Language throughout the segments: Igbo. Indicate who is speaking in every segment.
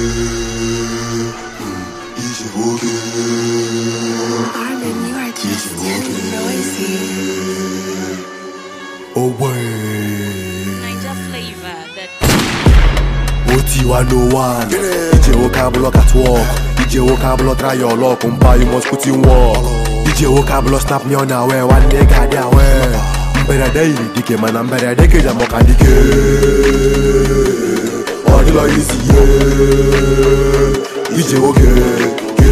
Speaker 1: ije nwoke
Speaker 2: Armin, you are just too noisy.
Speaker 1: ogbe
Speaker 3: Niger flavor that
Speaker 1: otiwa no one ije nwoke abụlọ catwalk ije nwoke abụlọ try your luck mpa you must put in work ije nwoke abụlọ snap me on awe nwanne ga-adị awe mberede yiri dike mana mberede keja mọka dike ọ dịlọ isi ye ije nwoke ke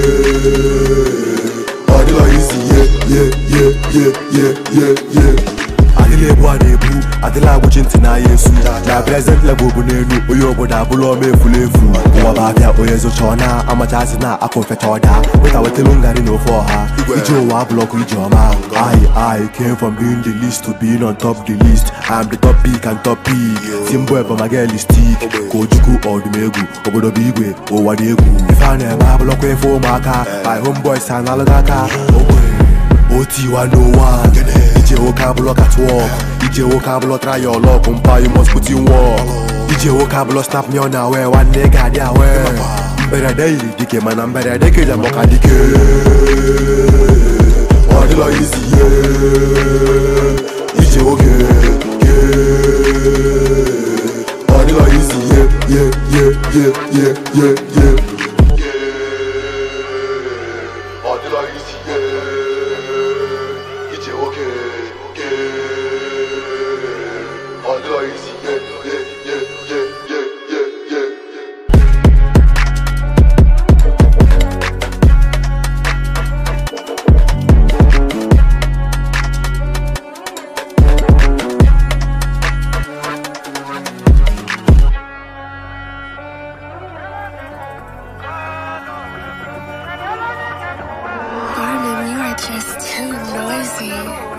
Speaker 1: ọ dịlọ isi ye ye ye ye ye ye ye adịla ebu a na-ebu adịla agwụchi ntị n'ahịa esu na prezent level bụ n'elu onye obodo abụla ọma efula efu ụwa bụ abịa onye zụcha ọ na amachazi na akụ mfecha ọda weta wetelu ngari na ofe ọha ije ụwa abụlọkụ ije ọma I I came from being the least to being on top the list I am the top pick and top pick timbo ebomageli stick ka ojukwu ọdụm egwu obodo bụ igwe ụwa dị egwu ife a na-eme abụlọkwa efe ụmụaka my homeboys analụghị aka ogbe otiwa no one ije nwoke abụlọ catwalk ije nwoke abụlọ try your luck mpa you must put in work ije nwoke abụlọ snap me on awe nwanne ga-adị awe mberede yiri dike mana mberede keja mọka dike ọ dịlọ isi ye ije nwoke ke ọ dịlọ isi ye ye ye ye ye ye ye ọ dịlọ isi ye ije nwoke ke ọ dịlọ isi ye ye ye ye ye ye ye
Speaker 2: Armin, you are just too noisy.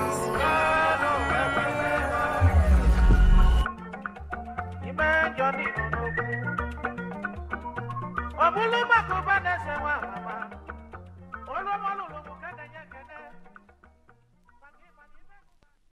Speaker 4: Ime njọ dị n'ugwu. Ọ bụrụ maka ụba na-ese nwa